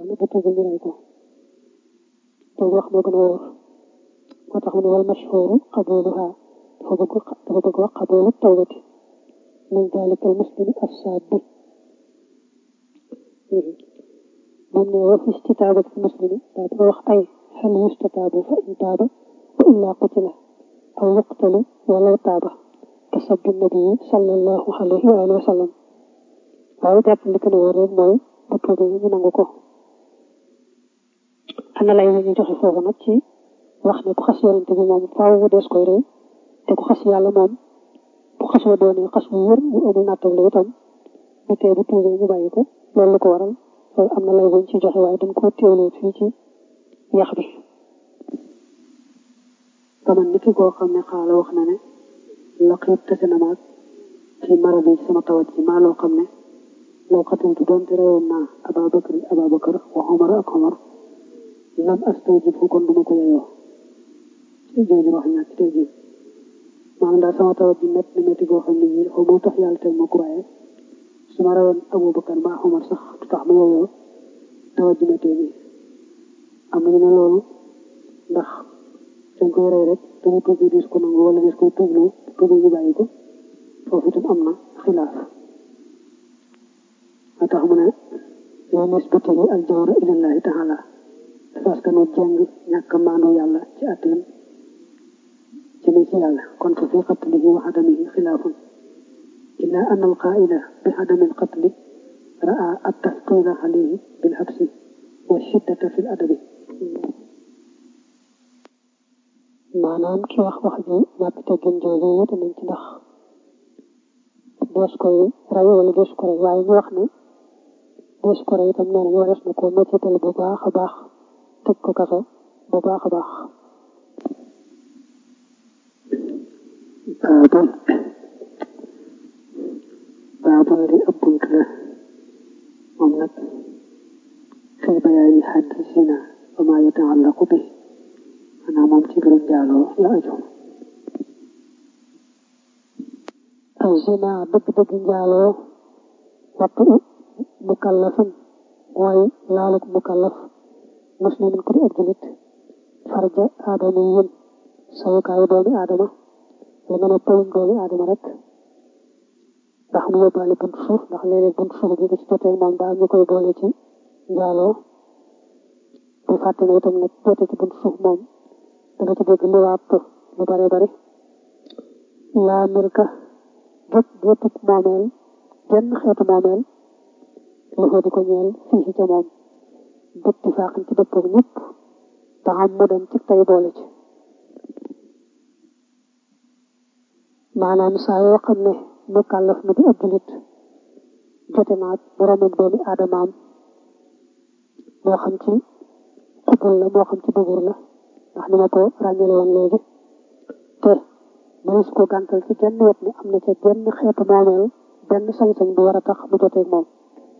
na bu tuubul ñu rey ko loolu wax moo gën a wóor moo tax mu ne wal mashhuru qabuluha dafa bëgg dafa bëgg wax qabulu tawbati min dalika al muslimi as-sabbi moom ne wa fi istitaabati al muslimi daa dafa wax ay hal yustataabu fa in taaba wa illa qutila aw yuqtalu walaw taaba ka sabbi nabii sallallahu alayhi wa alihi wa sallam waaye jàpp li gën a wóor rek mooy bu tuubee ñu nangu ko ana lay ñu joxe foofu nag ci wax ne ku xas yonente bi moom faaw dees koy rey te ku xas yàlla moom bu xasoo doonee xas bu wér bu amul nattable itam bu tee bu tuubee ñu bàyyi ko loolu lu ko waral loolu am na lay buñ ci joxe waaye dañ ko teewloo fii ci yax bi kaman ni ki koo xam ne xaala wax na ne laqiit tase na maag ci maradi sama tawat ji maa loo xam ne loo xatantu doonte reyoon naa Ababakar Ababakar wa Omar ak Omar lam astawjib fu kon duma ko yeyoo jooju wax ñàkk tey jii maanaam daal sama tawat ji métti na métti goo xam ne ñii xaw ma tax yàlla teg ma ko waaye su ma reyoon Abubakar ba Omar sax du tax ma yeyoo tawat ji métti bi am nañu ne loolu ndax dañ koy rey rek te mu tuubi dis ko nangu wala dis koy tuubloo tuubi ñu bàyyi ko foofu itam am na xilaaf moo tax mu ne yow nisbatihi al jawra ilallahi taala parce que nu jàng ñàkk maandu yàlla ci atteem jëme ci yàlla kon fa fi qatlihi wa adamihi xilaafun illa an al qaa'ila bi adami al qatli raa at tafqila alayhi bil habsi wa shiddata fi l adabi maanaam ki wax wax ji ñàkk teggin jooju wute nañ ci ndax dees koy rey wala dees ko rey waaye ñu wax ne dees ko rey itam nee nañu warees na ko mettital bu baax a baax tëj ko kaso bu baax a baax baabun baabun li ab bunt la moom nag fii bayaani xaddi zina wa maa yataallaqu bi maanaam moom ci mbirum njaaloo la aju al zina dëgg-dëgg njaaloo wattu mukallafin mooy laaluk mukallaf muslimin ku di ab julit farja aadama yin sawukaayu doomi aadama li nga ne pëyum doomi aadama rek ndax mu yóbbaale bunt suuf ndax léeg-léeg bunt suuf bi ci jotee moom daal ñu koy boole ci njaaloo bu fàtte ne itam nag jote ci bunt suuf moom danga ci dégg liwaat lu bare bari laa mirka gépp géppuk moomeel genn xeetu moomeel lu ko di ko ñeel fii ca moom bëtti faaxin ci dëppog ñëpp te xam mu dem ci tey boole ci maanaam saa yoo xam ne mu kàllaf na di ab julit jote naag boromam doomi aadamaam moo xam ci xubul la moo xam ci dubur la ndax ni ma ko ràññale woon léegi te mënees ko gàntal ci genn wet ni am na ca genn xeetu moomeel benn sañ-sañ bu war a tax mu joteeg moom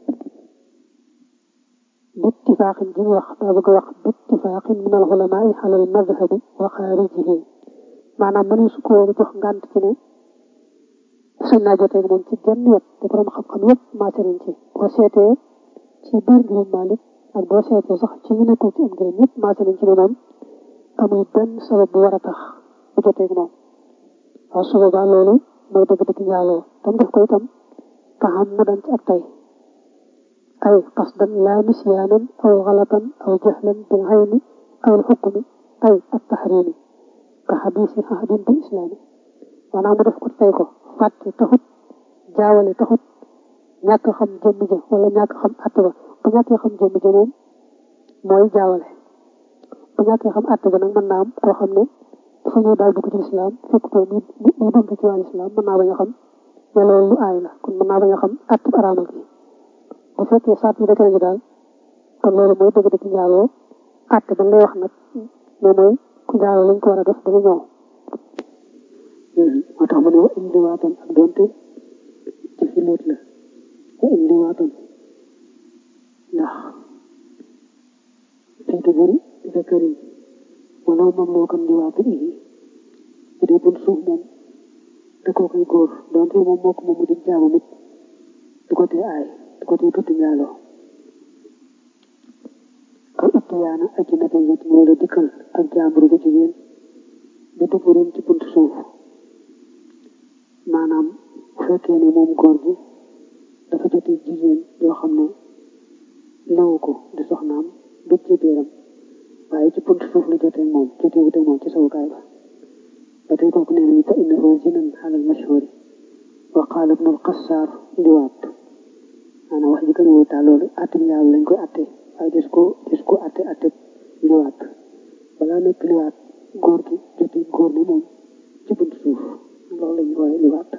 bittifaaxin ji wax daa bëgg wax bittifaaxin min al ulamaai alal madhabi wa xaarijihi maanaam mënees ko jox ngànt ci ne sañ naa joteeg moom ci genn wet te borom xam-xam yëpp maase nañ ci boo seetee ci biir ngirum Maalik ak boo seetee sax ci ñu nekkul ci am ngërëm yëpp maase nañ ci ne moom amul benn sabab bu war a tax bu joteeg moom waaw su boobaa loolu mooy dëgg-dëgg njaaloo tam def ko itam taxam mu dem ci ak tey ay qasdan laa nisyaanan aw xalatan aw jahlan bil ayni aw al xukmi ay ak taxriimi ka xadiisi ahadin bi islaami maanaam mu def ko tey ko fàtte taxut jaawale taxut ñàkk xam jëmm ja wala ñàkk xam àtte ba bu ñàkkee xam jëmm ja moom mooy jaawale bu ñàkkee xam àtte ba nag mën naa am koo xam ne dafa ñëw daal dugg ci lislaam fekk ko mu mu dugg ci wàllu lislaam mën naa bañ a xam ne loolu lu aay la kon mën naa bañ a xam àtte araamal gi bu fekkee saat yi dëkk nañu daal kon loolu mooy dëgg-dëgg njaaloo àtte ba lay wax nag ne mooy ku njaaloo lañ ko war a def ba nga ñëw moo tax mu ne wa indi waatan ak doonte ci fi lóot la wa indi waatan ndax fiitu bëri zakari wala moom moo kam di waatu ii bu dee bun suuf moom da koo koy góor doonte moom moo ko moom mu di jaamu nit du ko tee aay du ko tee tudd njaaloo itiyaana ajinati yatin wala dikkal ak jàmbur bu jigéen bi duburin ci bunt suuf maanaam bu fekkee ne moom góor gi dafa jote jigéen yoo xam ne lawu ko di soxnaam du ci biiram waaye ci bunt suuf la jotee moom jotee wute moom ci sawukaay ba ba tey kooku nee nañu fa innahu zinan alal mashhuri wa qaala ibnul qassaar liwaat maanaam wax ji gën a wutaa loolu atte yàlla lañ koy atte waaye des ko des ko atte atte liwaat balaa nekk liwaat góor gi jotee góor ne moom ci bunt suuf loolu lañu wooye liwaat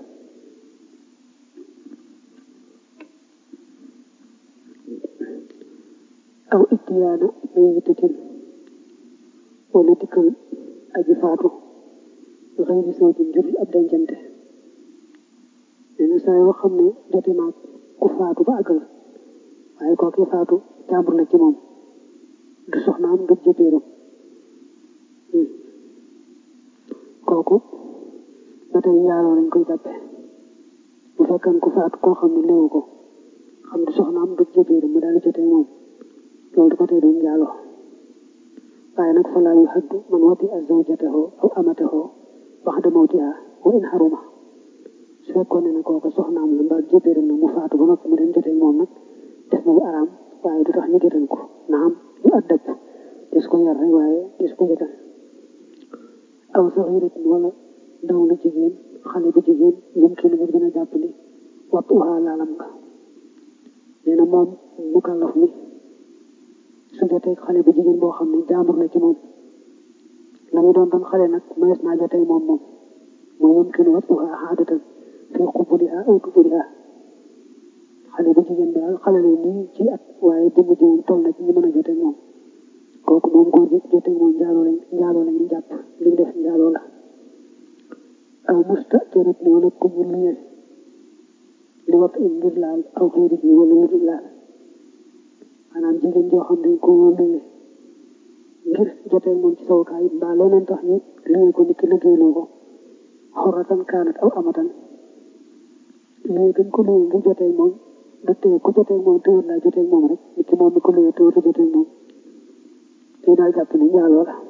aw ittiyaana mayitatin wala dikkal aji faatu xëy na soo jëm jurul ab dencante nee na saa yoo xam ne jote naag ku faatu ba àggal waaye kooki faatu jàmbur la ci moom du soxnaam du jëbeeram kooku ba tey njaaloo lañ koy jàppe bu fekkan ku faatu koo xam ne léewu ko xam du soxnaam du jëbeeram mu daal di jotee moom loolu du ko tee doon njaaloo waaye nag falaa yu haddu man wati a zawjatahu aw amatahu baxda mawtiha wa in haruma su fekkoon ne ne kooka soxnaam la mbaa jëbeeram na mu faatu ba noppi mu dem jotee moom nag def na lu araam waaye du tax ñu gétan ko naam yu addab des ko yar rek waaye des ko gétan aw saxiratin wala ndaw lu jigéen xale bu jigéen ñum kii lu gën a jàppali wattu uhaa laalam nga nee na moom mukallaf mi su jotee xale bu jigéen boo xam ne jaambur la ci moom la muy doon doon xale nag mayees naa jotee moom moom mooy yumkinu wat'uhaa aadatan fi qubulihaa aw duburihaa xale bu jigéen bi daal xale la nii ci at waaye dëmm ji moom toll na ci ñu mën a jotee moom kooku moom góor gi jotee moom njaaloo lañ njaaloo lañu jàpp li mu def njaaloo la aw musta jarat ni wala ku ñu luyee li wat in ngir laal aw xëyri ji wala lu dul laal maanaam jigéen joo xam ne ko luyee ngir jotee moom ci sawukaay mbaa leneen tax ñu luyee ko nit ki liggéeyloo ko xoratan kaanat aw amatan luyee gën ko luyee ngir jotee moom da tee ku jotee moom téwër laa jotee moom rek nit ki moom mi ko luyee téwër la jotee moom lii daal jàpp ni njaaloo la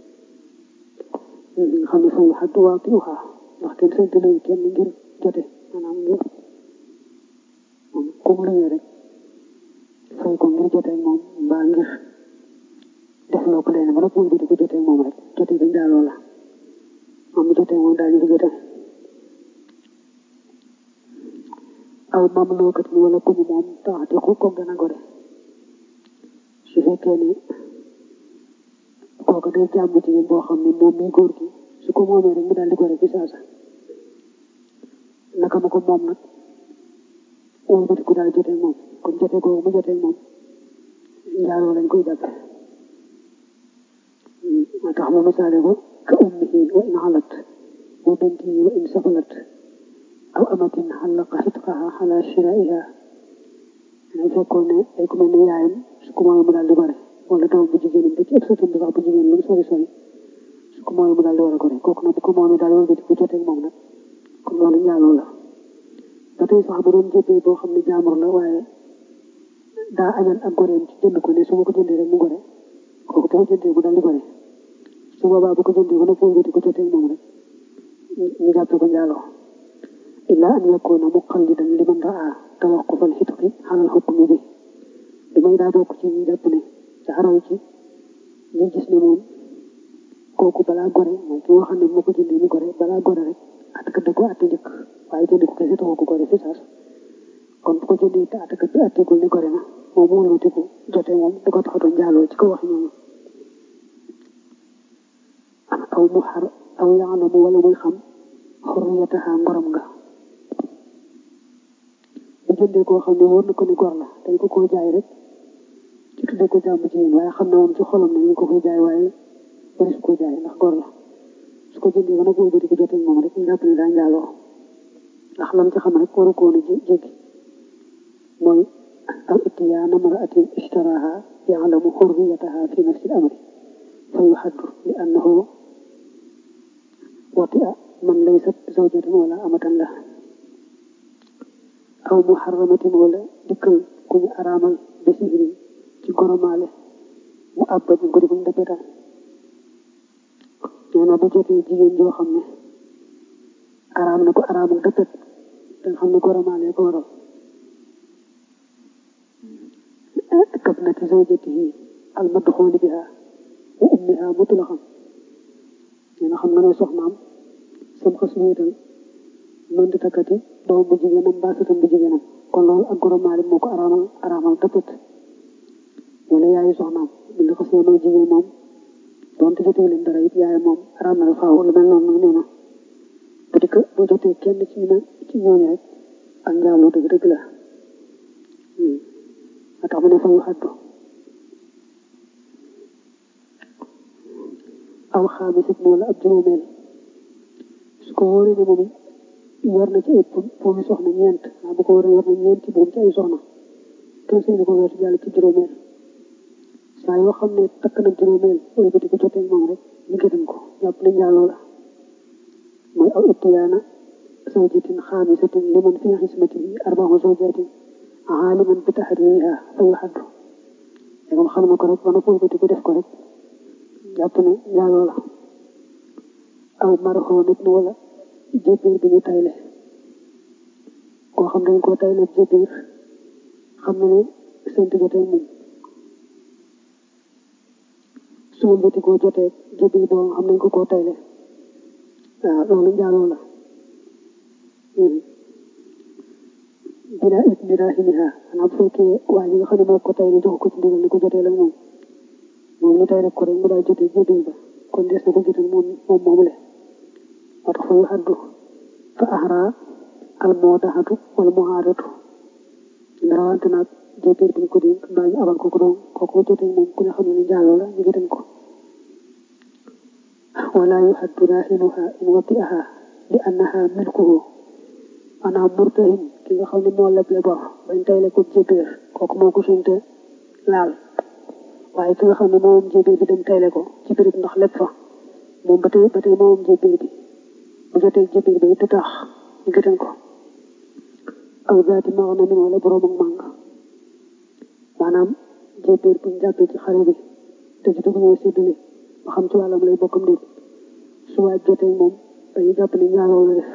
nga xam ne fa yu xaddu waa ti uxaa ndax kenn sañ te luye kenn ngir jote maanaam ngir moom comme luyee rek fay ko ngir jotee moom mbaa ngir def loo ko leen ba nag moom di ko jotee moom rek jotee ga njaaloo la moom mi jotee moom daal ñu jote aw mam lookat ni wala kuñu moom taxati ku ko gën a gore su fekkee ne kooku day jàmm jigéen boo xam ne moom mi góor gi su ko moomee rek mu daal di gore fi saasa naka ma ko moom nag wëlbati ku daal jotee moom kon jotee googu mu jotee moom njaaloo lañ koy jàppe moo tax mu misaale ko ka ummihi wa in halat wa bintihi wa in safalat aw amatin xallaqa xitqaha xala shiraiha dañ fekkoon ne ay ku mel ne yaayam su ko mooy mu daal di gore wala doom bu jigéenam ba ci ëpp sëtam bi sax bu jigéen lu mu sori sori su ko mooy mu daal di war a gore kooku nag bu ko moomee daal wëlbati ku jotee moom nag kon loolu njaaloo la ba tey sax bu doon jëppee boo xam ne jaamur la waaye daa añal ak goreem ci jënd ko ne su ma ko jëndee rek mu gore kooku bu ko jëndee mu daal di gore su boobaa bu ko jëndee ba nag wëlbati ku jotee moom rek ñu jàppee ko njaaloo illa an yakuna muqallidan liman raa tawaqqufal xitqi xalal xukmi bi du may daa bokk ci ñu jàpp ne jaaraw ci ñu gis ne moom kooku balaa gore mooy ki nga xam ne moo ko jëndee mu gore balaa gore rek atakat da ko atte njëkk waaye jënd ko kese taxu ko gore fi saas kon bu ko jëndee te atakat bi attegul ni gore na moom mu wëlbatiku jotee moom du ko taxatoon njaaloo ci ko wax ñoom aw mu xar aw yaalamu wala muy xam xurriyataha ngorom nga bu jëndee koo xam ne wóor na ko ni gor la dañ ko koo jaay rek ci tuddee ko jàmm jigéen waaye xam na moom ci xolam ne ñu ko koy jaay waaye bari su ko jaay ndax gor la su ko jëndee ba nag boobu di ko jotee moom rek ñu jàpp ne daa njaaloo ndax lam ci xam rek waru ko woon a jéggi mooy aw ittiyaa namra'atin ishtaraha ya'lamu hurriyataha fi nafsi al-amri fa yuhaddu li annahu wati'a man laysat zawjatan wala amatan la aw muharramatin wala dikkal ku ñu araamal bi sihri ci goromaale mu àbba ñu ko di ko dëppetal nee na bu jotee jigéen joo xam ne araam na ko araamu dëppet te nga xam ne goromaalee ko waral kab na ci zawjatihi al madxooli biha wa ummiha mutlaqan nee na xam nga ne soxnaam sam xas wéetal mënti takkati doom bu jigéenam mbaa sëtam bu jigéenam kon loolu ak goromaale moo ko araamal araamal dëppet wala yaayu soxnaam bi nga xasee may jigéen moom doonte jotee leen dara it yaay moom araam na faaw lu mel noonu nee na bu di ko bu jotee kenn ci ñu ci ñooñu rek ak njaaloo dëgg dëgg la a tax mu ne fa yu xaddu aw xaamisat wala ab juróomeel su ko wóoree ne moom yor na ci ay buumi soxna ñeent waaw bu ko wóoree yor na ñeenti buum ci ay soxna kenn seen ko weesu jàll ci juróomeel saa yoo xam ne takk na juróomeel wala ba di ko jotee moom rek ñu gëdëm ko jàpp ne njaaloo la mooy aw ittiyaana zawjatin xaamisatin liman fi xismatihi arba'u zawjatin aaliman bi tahrimiha fa yuhaddu te moom xam na ko rek ba na ko di ko def ko rek jàpp ne njaaloo la aw marxoo nit ni wala jébbiir bi ñu tayle koo xam dañ koo tayle jébbiir xam na ne seen diggante moom su ma mbéti koo jotee jébbiir boo xam nañ ko koo tayle waaw loolu njaaloo la bila ismi rahimiha xanaa bu fekkee waa ji nga xam ne moo ko tayle jox ko ci ndigal ni ko jotee la moom moom ñu tayle ko rek mu daal jotee jébbiir ba kon des na ko jotal moom moom moomule moo tax fa yu xaddu fa ahra al moodaxatu wala muhaadatu ndarawante naag jébbiir bi ñu ko dénk mbaa ñu abal ko ko doon kooku jotee moom ku ne xam ne njaaloo la ñu gëtam ko wala yu xaddu raahinuha in wati'aha li annaha milkuhu maanaam murtahin ki nga xam ne moo leble bor bañ tayle ko jébbiir kooku moo ko sinte laal waaye ki nga xam ne moom jébbiir bi dem tayle ko ci béréb ndax lépp fa moom ba tey ba tey moom jébbiir bi bu jotee jébbiir bi du tax ñu gëtan ko aw zaati maana min wala borom ak màng maanaam jébbiir bu ñu jàppee ci xale bi te ci dugg ñoo séddale ba xam ci wàllam lay bokkam déet su waaj jotee moom dañuy jàpp ne ñaaroo la def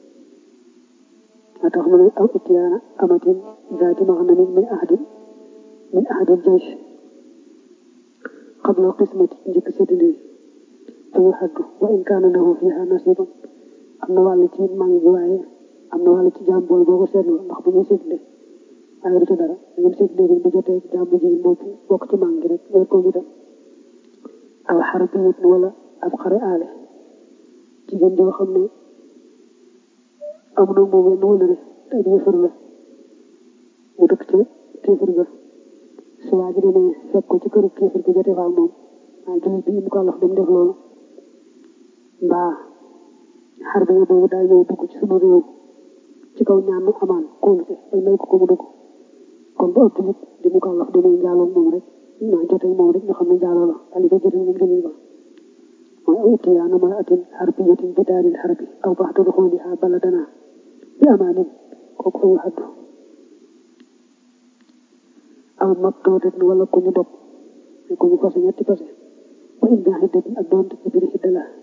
moo tax mu ne aw ittiyaana amatin zaati maana min min ahadin min ahadin jaysh qabla qismati njëkk séddale fa yuhaddu wa in kaana lahu fiha nasibun am na wàll ci màng bi waaye am na wàll ci jaam booy boo ko seetlu ndax bu ñuy séddale waaye du ci dara da ngeen séddale bi bu jotee jaam bu jigéen boobu bokk ci màng gi rek weer ko ñu dem aw xar bi wala ab xare aale jigéen joo xam ne am na moom wenn wëlëre te ab yëfër la mu dëkk ca kéefër ga su waa ji demee fekk ko ci këru kéefër ga jotee fa ak moom waaye jullit bi ñu ko wax dem def loolu mbaa xar bi boobu daa ñëw dugg ci sunu réew ci kaw ñaan mu amaan kóolute bay may ko ko mu dugg kon bu ëpp nit di mu ko wax demee njaaloo moom rek naa jotee moom rek nga xam ne njaaloo la ali ko jotee moom jullit ba mooy aw ittiyaana mar'atin harbiyatin bi daaril harbi aw ba'da duxuliha baladana bi amaanin kooku fa yuhaddu aw mabtoodatin wala ku ñu dog ku ñu fase ñetti fase wa in bi xiddatin ak doonte ci biir xidda la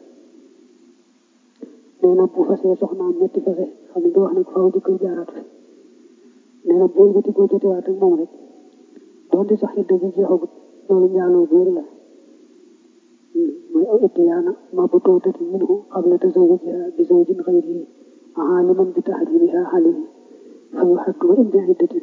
nee na bu fasee soxnaam ñetti fase xam ne wax nag faaw jëkkër jaaraat fi nee na boo bëti boo jotewaat ak moom rek doonte sax xidda ji jeexagut loolu njaaloo bu wér la mooy aw ittiyaana mabtoodatin minhu qabla tazawujiha bi zawjin xayrihi aaliman bi tahrimiha alayhi fa yuhaddu wa in bi xiddatin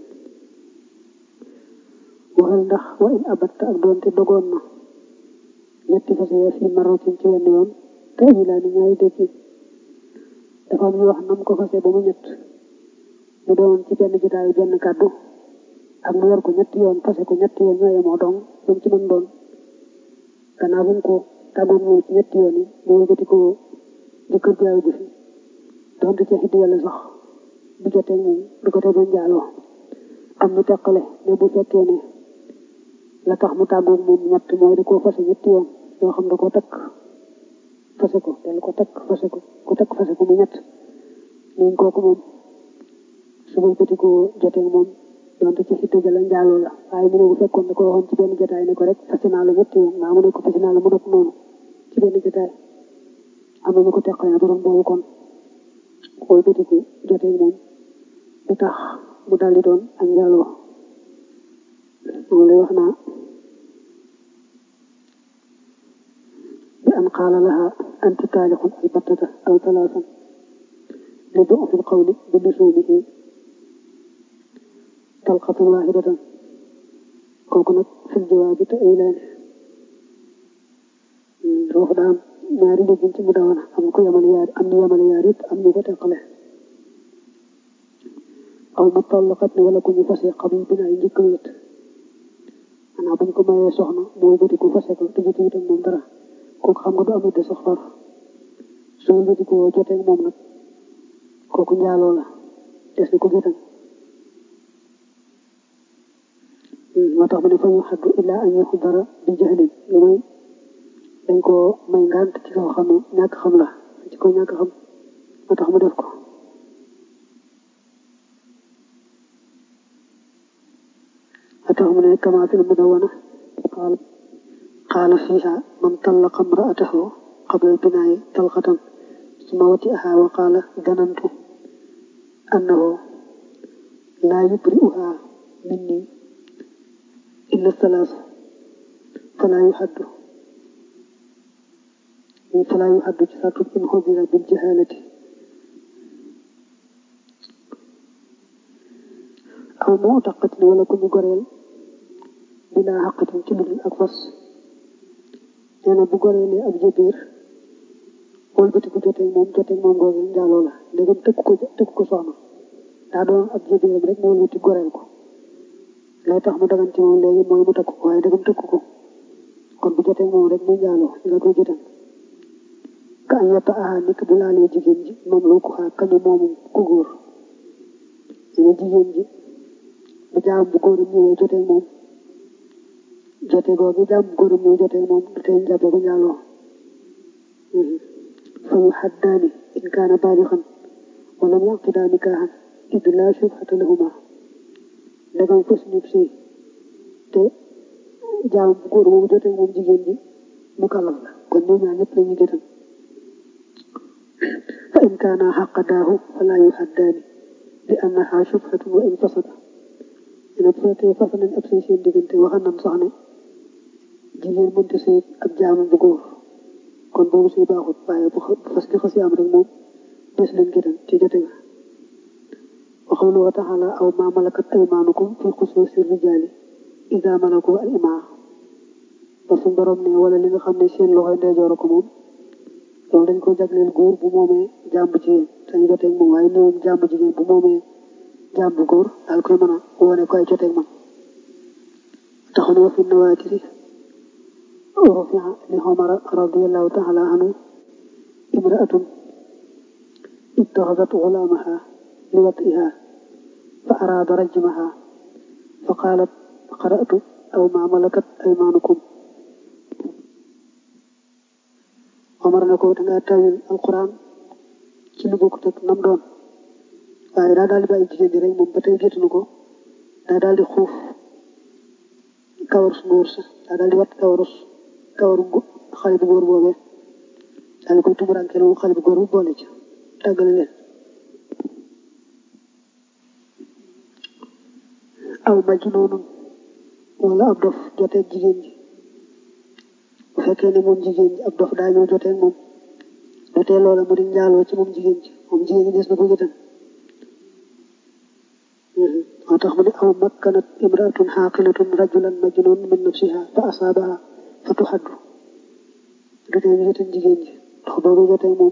waxal ndax wa in abatta ak doonte dogoon na ñetti fase ya fi maratin ci wenn yoon te laa ni ñaari dégg dafa am ñu wax nam ko fase ba mu ñett mu doon ci benn jotaayu benn kàddu ak mu yor ko ñetti yoon fase ko ñetti yoon ñoo yemoo dong lu mu ci mën doon gannaaw bu mu ko tàggoon moom ci ñetti yoon yi mu wëlbati ko jëkkër jaayu bu fi doonte ca xiddi yàlla sax bu jotee moom du ko tegoon njaaloo am ñu teqale ne bu fekkee ne la tax mu tàggoog moom ñett mooy da koo fase ñetti yoon yoo xam da ko takk fase ko del ko takk fase ko ku takk fase ko mu ñett nañ kooku moom su ma bëti ko jotee moom donte ci xidda ja la njaaloo la waaye mu ne bu fekkoon da ko waxoon ci benn jotaay ne ko rek fase naa la ñetti yoon maa mu ne ko fase naa la mu nekk noonu ci benn jotaay am na ñu ko teqale na borom boobu kon xool bëtiku jotee moom du tax mu daldi doon ak njaaloo moom lay wax naa bi an qaala laha anti taalixun albattata aw talaasan li du'fi alqawli bi lusuumihi talqatan waahidatan kooku nag fil jawaabi te ay laani foofu daa am ñaari déggin ci mu dawana am ko yamale yaar am ñu yamale yaar yëpp am ñu ko teqale aw mu tallaqat ni wala ku ñu fase xam bi naa njëkk wéet xanaa bañ ko mayee soxna mooy bëti ku fase ko te jotu itam moom dara kooku xam nga du amee de sax far soo bëti ko jotee moom nag kooku njaaloo la des na ko jotam moo tax mu ne fa ñu xaddu illaa an yaxu dara bi jahlin lu may dañ ko may ngant ci kaw xam ne ñàkk xam la ci ko ñàkk xam moo tax mu def ko moo tax mu ne kama fil mudawana qaal qaala fiiha man tallaqa imra'atahu qabla al-binaa'i talqatan summa wati'aha wa qaala danantu annahu laa yubri'uha minni illa salaas falaa yuhaddu falaa yuhaddu ci saatu in xubira bil jahalati aw moo taqatin wala ku ñu goreel bilaa xaqatin ci ludul ak fas nee na bu goreelee ab jëbiir wëlbati ku jotee moom jotee moom googu njaaloo la ndegam tëkk ko tëkk ko soxna daa doon ab jëbiiram rek mu wëlbati goreel ko lay tax mu dagan ci moom léegi mooy mu takk ko waaye ndegam tëkk ko kon bu jotee moom rek muy njaaloo nga koy jotal ka an yetta aha nikk bu laalee jigéen ji moom lu ko xaar kañu moomu ku góor dina jigéen ji bu jaam bu góoram ñëwee jotee moom jote googu jaam bu góoram ñëwee jotee moom du tee njàppe ko njaaloo fa yu xaddaani in kaana baalixan wala mu yaqidaa nikaaxan id laa shubhata lahuma ndegam fës ñub si te jaam bu góor moomu jotee moom jigéen ji mu kàllaf la kon ñoom ñaar ñëpp lañuy jotam fa in kaana xaqadaahu falaa yuxaddaani li annaha shubhatun wa in fasada dina bu fekkee fas nañ ab sëy seen diggante waxan nañ sax ne jigéen mënta sëy ab jaam bu góor kon boobu sëy baaxut waaye bu fas gi xasi am rek moom des leen gëtan ci jote nga waxawlu wa taxala aw ma malakat aymaanukum fi xusuusi rijaali ida malaku al imaa ba suñ borom ne wala li nga xam ne seen loxoy ndeyjoor ko moom loolu dañ ko jagleel góor bu moomee jàmb jigéen sañ joteeg moom waaye néewum jàmb jigéen bu moomee jàmb góor daal koy mën a wane ko ay joteeg man taxoon wa fi nawaatiri rufia li xomara radiallahu taala anhu imraatun ittaxadat gulaamaha li watiha fa araada rajmaha fa qaalat qara'tu aw ma malakat aymaanukum Omar na ko dangaa tawil alquran ci lu bokkut ak nam doon waaye daa daal di bàyyi jigéen ji rek moom ba tey géttanu ko daa daal di xuuf kawarus ngóor sa daa daal di wat kawarus kawaru xale bu góor boobee daal di koy tumurankeel moom xale bu góor bu boole ci tàggale leen aw majnuunun wala ab dof joteeg jigéen ji bu fekkee ne moom jigéen ji ab dof daa ñëw jotee moom jotee loola mu di njaaloo ci moom jigéen ji moom jigéen ji des na ko gëtan moo tax mu ne aw makkanat imraatun xaaqilatun rajulan majnun min nafsiha fa asaabaha fa tuxaddu du tee ñu gëtan jigéen ji dox boobu jotee moom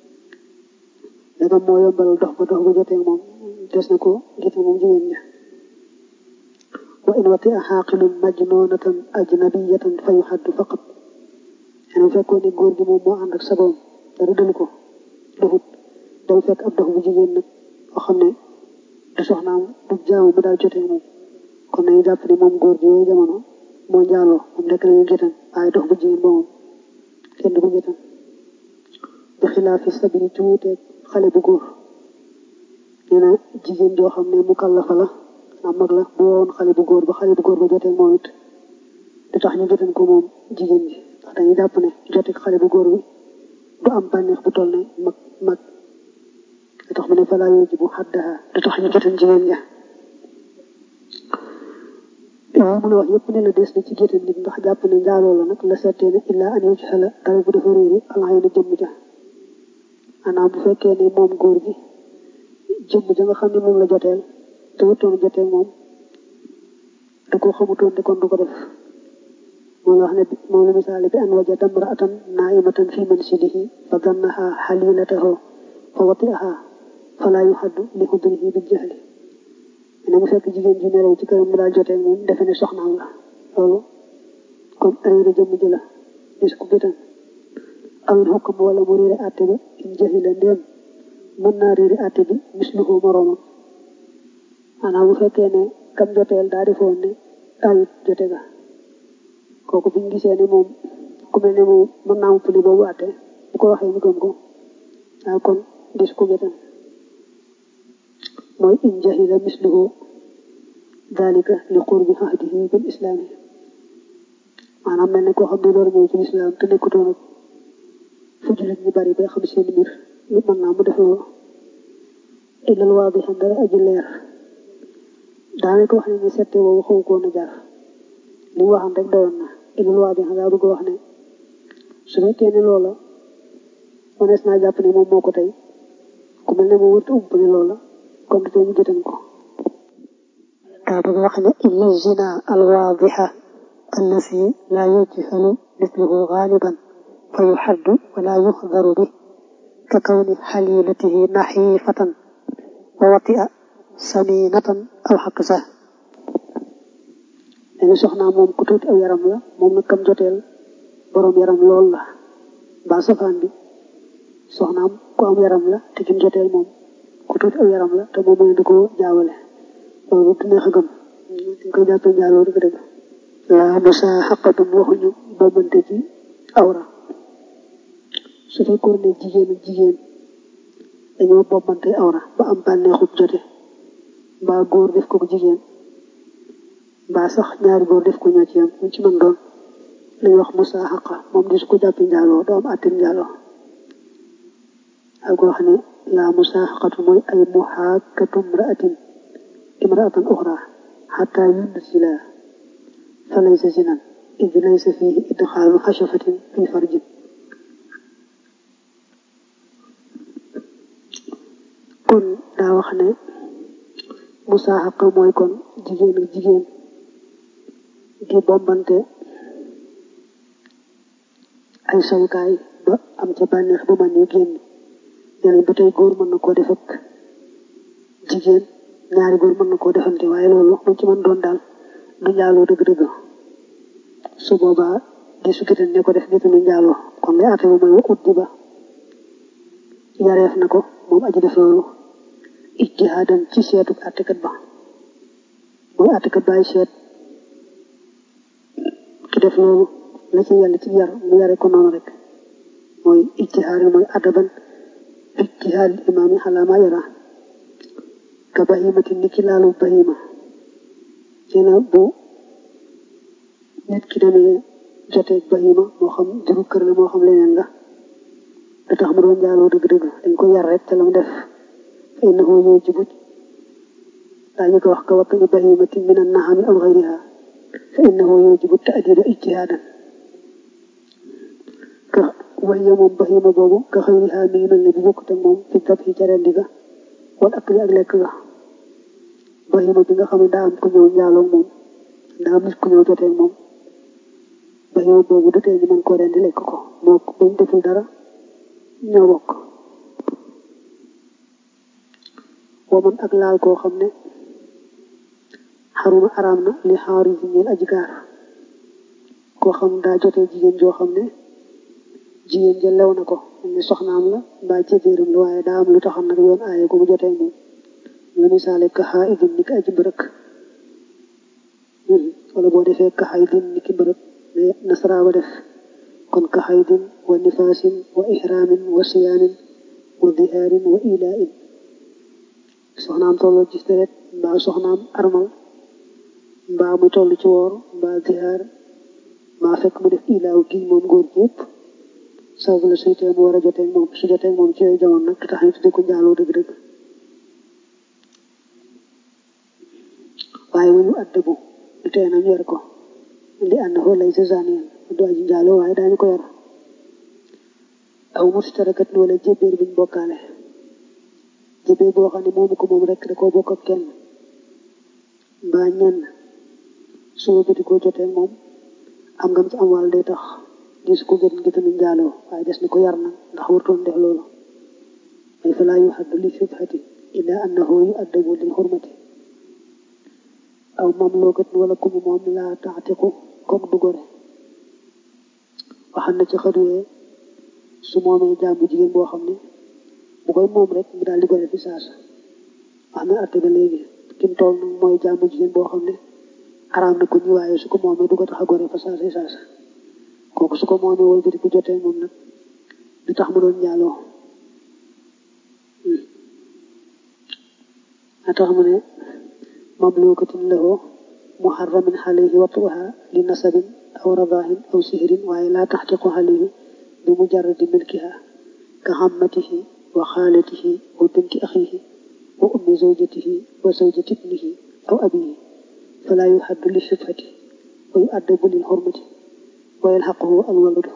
dagam moo yombal dox ba dox bu jotee moom des na ko gëtan moom jigéen ji wa in wati a xaaqilun majnunatan ajnabiyatan fa yuxaddu faqat xanaa fekkoon ne góor gi moom moo ànd ak sagoom dara dalu ko doxut day fekk ab dox bu jigéen nag boo xam ne du soxnaam du jaamu mu daal jotee moom kon nañu jàpp ne moom góor gi yooyu jamono moo njaaloo moom nekk nañu gétan waaye dox bu jigéen ba moom kenn du ko gétan bi xilaafi sabili ci wuuteeg xale bu góor nee na jigéen joo xam ne mu kallafa la am mag la bu woon xale bu góor ba xale bu góor ba jotee moom it du tax ñu joteen ko moom jigéen ji ndax dañuy jàpp ne jotee xale bu góor bi du am bànneex bu toll ne mag mag du tax mu ne falaa yooji bu xaddaha du tax ñu joteen jigéen ja waaw mu la wax yëpp ne la des na ci géttan nit ndax jàpp ne njaaloo la nag la settee ne illaa an yoci xala dara bu dafa réeri alxay na jëmm ja maanaam bu fekkee ne moom góor gi jëmm ja nga xam ne moom la joteel te wutoon jotee moom da ko xamutoon te kon du ko def moom la wax ne moom la misaale bi an wajada imra'atan naa'imatan fi manzilihi fa dannaha halilatahu fa wati'aha fala yuhaddu li hudrihi bil jahli ne mu fekk jigéen ji nelaw ci këram mu daal jotee moom defe ne soxnaam la loolu kon réere jëmm ji la gis ko bitan awil xukm wala mu réere àtte bi in jahila ndéem mën naa réere àtte bi misluhu moroomam maanaam bu fekkee ne kam joteel daa defoon ne ayut jote ga kooku buñ gisee ne moom ku mel ne moom mën naa mu puli boobu àtte bu ko waxee ñu gëm ko waaw kon gis ko bitan mooy in jahila misluhu dalika li qurbi ahdihi bil islaami maanaam mel ne koo xam ne door ñëw ci lislaam te nekkutoon ak fu jullit ñi bari bay xam seen mbir lu mën naa mu def loolu illal waadixa dara aji leer daanaka wax ne ni sette boobu xaw koon a jar li mu waxam rek doyoon na illal waadixa daa bëgg wax ne su fekkee ne loola mënees naa jàpp ne moom moo ko tey ku mel ne moom wërta ump ne loola kon du tee ñu jëtan ko daa bëgg wax ne illa zina alwaadixa allati laa yujhalu misluhu gaaliban fa yuxaddu wala yuxdaru bi ka kawni xalilatihi naxiifatan wa watia saminatan aw xaqsa dañu soxnaa moom ku tuuti aw yaram la moom nag kam joteel boroom yaram lool la mbaa safaan bi soxnaam ku am yaram la te kim joteel moom ku tuuti aw yaram la te moom mooy da ko jaawale loolu du neex a gëm dañ koy jàppee njaaloo dëgg dëgg laa musaaxaqatun waxuñu bombante ci awra su fekkoon ne jigéen ak jigéen dañoo bombante awra ba am bànneexub jote mbaa góor def ko jigéen mbaa sax ñaari góor def ko ñoo ci yam ñu ci mën doon lañuy wax musaaxaqa moom di su ko jàppee njaaloo doo am àttim njaaloo ak wax ne la musaaxaqatu mooy ay muhaakatu imraatin imraatan uxra xataa yunsila fa laysa zinan id laysa fihi idxaalu xashafatin fi farjin kon daa wax ne musaaxaqa mooy kon jigéen ak jigéen di bombante ay sawukaay ba am ca bànneex ba man yu génn yeneen ba tey góor mën na koo def ak jigéen ñaari góor mën na koo defante waaye loolu lu ci mën doon daal du njaaloo dëgg-dëgg su boobaa di su gitan ne ko def gitanu njaaloo kon ngay àtte ba mooy wa ut di ba yareef na ko moom aji def loolu ijtihaadan ci seetu àttekat ba mooy àttekat baay seet ki def loolu la ci yàlla ci yar mu yare ko noonu rek mooy ijtihaad mooy adaban ijtihaad imaam yi xalaa maa yara ka bahimati ni ki laalu bahima nee na bu nit ki demee joteeg bahima moo xam juru kër la moo xam leneen la da tax mu doon njaaloo dëgg-dëgg dañ ko yar rek te la mu def fa innahu yujibu daañu ko wax ka wattani bahimatin min an-naami aw ghayriha fa innahu yujibu ta'diba ijtihaadan ka wahiya moom bahima boobu ka xayriha mi ngi mel ne bu bokkut ak moom fi dab yi ca rendi ga wal akli ak lekk ga bahima bi nga xam ne daa am ku ñëw njaaloo moom daa am nit ku ñëw jotee moom bahima boobu du tee ñu mën koo rendi lekk ko moo bañ deful dara ñoo bokk waman ak laal koo xam ne xaruma araam na li xaari si ñeel aji gaar koo xam daa jotee jigéen joo xam ne jigéen ja lew na ko ne soxnaam la mbaa jëkkëram la waaye daa am lu taxam nag yoon aaye ko mu jotee moom nga misaale kaxaa idin ni ki aji mbërëk wala boo defee kaxaa idin ni ki mbërëk ne nasara ba def kon kaxaa idin wa nifaasin wa ihraamin wa siyaamin wa dihaarin wa ilaain soxnaam tolloo gis deret mbaa soxnaam armal mbaa muy toll ci woor mbaa zihaar mbaa fekk mu def ilaaw gi moom góor gi yëpp sababu la suytee mu war a jotee moom su jotee moom ci yooyu jamono nag tax ñu tuddee ko njaaloo dëgg-dëgg waaye wuñu addabu du tee nañ yor ko li annahu laysa zaniyan du aji njaaloo waaye daañu ko yor aw mustarakat wala jébéer biñ bokkaale jébéer boo xam ne moomu ko moom rek da koo bokk ak kenn mbaa ñenn su bëti koo jotee moom am ngam ci am wàll day tax di su ko jot ngi tamit njaaloo waaye des na ko yar na ndax wartoon def loolu ay fa laa yu xaddu li shubhati illa annahu yu addabu lil xurmati aw mamlookat wala ku mu moom laa taatiku kook du gore waxam na ci xaduwee su moomee jàmbu jigéen boo xam ne bu koy moom rek mu daal di gore fi saasa wax na atte ba léegi kim tool nag mooy jàmbu jigéen boo xam ne araam na ko ñu waaye su ko moomee du ko tax a gore fa saasa saasa kooku su ko moomee wala di ko jotee moom nag du tax mu doon njaaloo a tax mu ne mamlukatin lahu muharramin alayhi wat'uha li nasabin aw radaahin aw sihrin waaye laa taxtiqu alayhi bi mujarradi milkiha ka xammatihi wa xaalatihi wa binti axihi wa ummi zawjatihi wa zawjati ibnihi aw abihi falaa yuhaddu li shubhati wa yu'addabu lil xurmati wa yalxaquhu alwaladu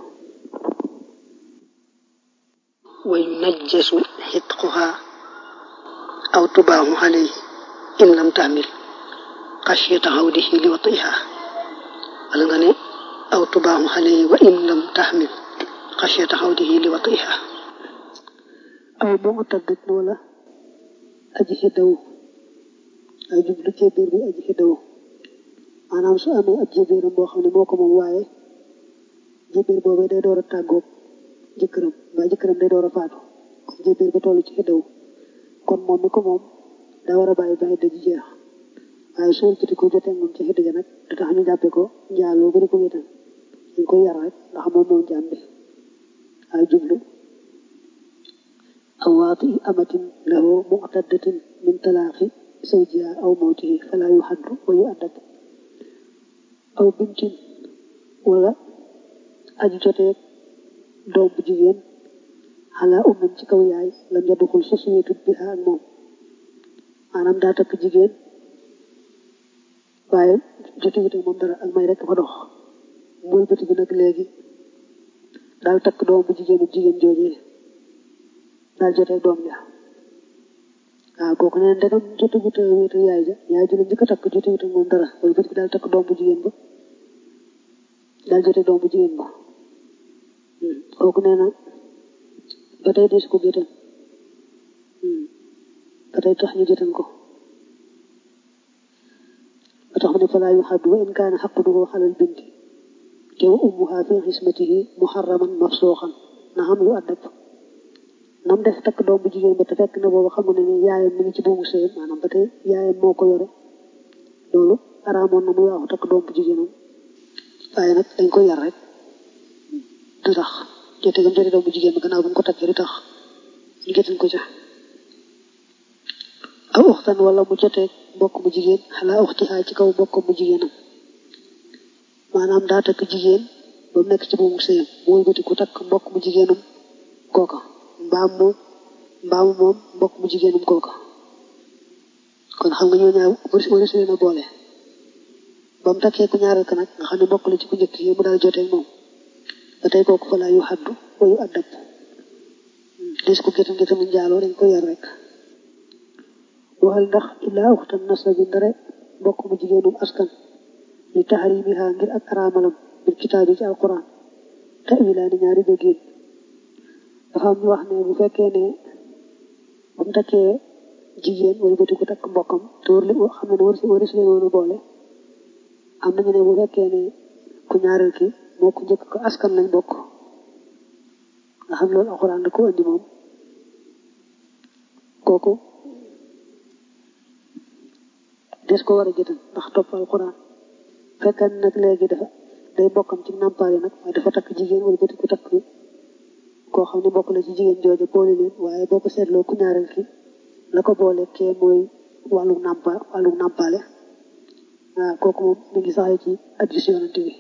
wa yunajjasu xitquha aw tubaahu alayhi in lam taamil xasiyata xawdihi li watiha wala nga ne aw tubaahu alayhi wa in lam taxmil xasiyata xawdihi li watiha aw mu taggat wala aji xiddaw ay jublu jébéer bi aji xiddaw maanaam su amee ab jébéeram boo xam ne moo ko moom waaye jébéer boobee day door a tàggoog jëkkëram mbaa jëkkëram day door a faatu kon jébéer ba toll ci xiddaw kon moom mi ko moom daa war a bàyyi bàyyi daji jeex waaye su wëlbati ko jotee moom ci xidda ja nag da tax ñu jàppe ko njaaloo bari ko wéetal dañ koy yar rek ndax moom moom jaam bi ay jublu aw waati amatin lahu mu'taddatin min talaaxi zawjiha aw mawtihi fala yuhaddu wa yu'addab aw bintin wala aju jotee doom bu jigéen xalaa ummin ci kaw yaay lam yadduxul sa suyeetut bi ak moom maanaam daa takk jigéen waaye jotewut ak moom dara ak may rek fa dox mooy bëti bi nag léegi daal takk doom bu jigéenu jigéen joojee daal jotee doom ja waaw kooku neen ndegam jotewut a wéetu yaay ja yaay ji la njëkk a takk jotewut ak moom dara mooy bëti bi daal takk doom bu jigéen ba daal jotee doom bu jigéen ba kooku nee na ba tey des ko gétan ba tey tax ñu gétan ko ba tax mu ne falaa yu xaddu wa in kaana xaquduhu xalal binti te wa ummuha fi xismatihi muharraman mafsuuxan na xam yu addab nam def takk doom bu jigéen ba te fekk na boobu xam ne ne yaayam mi ngi ci buumu sëyam maanaam ba tey yaayam moo ko yore loolu araamoon na mu waaxu takk doom bu jigéenam waaye nag dañ koy yar rek du tax jote gam jote doom bu jigéen ba gannaaw bu ñu ko takkee du tax ñu gétan ko ca aw uxtan wala mu jotee mbokk mu jigéen xalaa uxtihaa ci kaw mbokk mu jigéenam maanaam daa takk jigéen ba mu nekk ci buumu sëyam mu wëlbati ku takk mbokk mu jigéenam kooka mbaam mu mbaamu moom mbokk mu jigéenam kooka kon xam nga ñoo ñaar wari su leen a boole ba mu takkee ku ñaareel ka nag nga xam ne mbokk la ci ku njëkk yi mu daal jotee moom ba tey kooku fa laa yu xaddu wa yu addab des ko gétam gétam njaaloo dañ ko yar rek waxal ndax illaa uxtan nasabi ndare mbokk mu jigéenum askan li taxrimiha ngir ak araamalam bil kitaab yi ci alquran te wilaani ñaari déggéen dafa am ñu wax ne bu fekkee ne bu mu takkee jigéen wala bëti ko takk mbokkam te war li xam ne war si war si leen woon a boole am nañu ne bu fekkee ne ku ñaareel ki moo ko njëkk ko askan lañ bokk nga xam loolu alxuraan da ko andi moom kooku des ko war a jëtan ndax topp alxuraan fekkan nag léegi dafa day bokkam ci nàmpaale nag waaye dafa takk jigéen wala bëti ko takk koo xam ne bokk la ci jigéen jooju boole leen waaye boo ko seetloo ku ñaareel ki la ko boole kee mooy wàllu nàmpa wàllu nàmpaale waaw kooku moom mi ngi saxee ci hadiis Yonent bi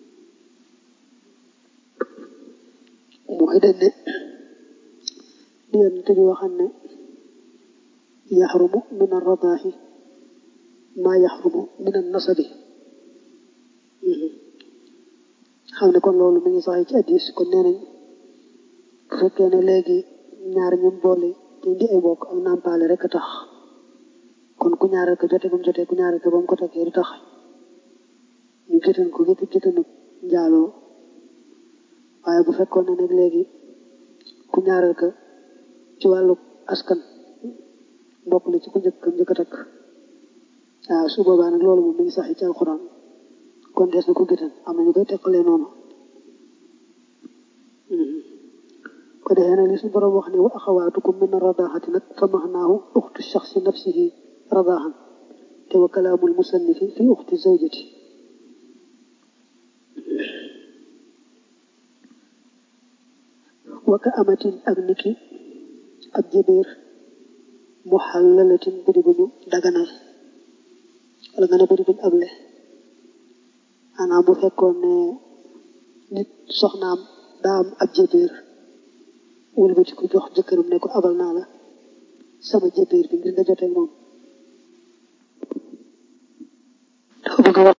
mooy dañ ne li Yonent bi waxam ne yaxrumu min ar-radaahi maa yaxrumu min an-nasabi xam ne kon loolu mi ngi saxee ci hadiis kon nee nañ bu fekkee ne léegi ñaar ñu boole te di ay bokk ak nàmpaale rek a tax kon ku ñaareel ko jote gum jotee ku ñaareel ko ba mu ko takkee du tax ñu géttan ko gétt géttanu njaaloo waaye bu fekkoon ne nag léegi ku ñaareel ko ci wàllu askan mbokk la ci ku njëkk njëkk a takk waaw su boobaa nag loolu moom mi ngi sax ci alxuraan kon des na ko géttan am na ñu koy teqalee noonu ko defee nag li suñu borom wax ne wa axawaatukum min radaaxati nag fa maxnaahu uxtu shaxsi nafsihi radaaxan te wa kalaamul musannifi fi uxti zawjati wa ka amatin ak niki ab jëbeer muxallalatin bëri bu ñu daganal wala nga ne bëri bu ñu able maanaam bu fekkoon ne nit soxnaam daa am ab jëbeer wëlbati ko jox jëkkëram ne ko abal naa la sama jëbeer bi ngir nga jotee moom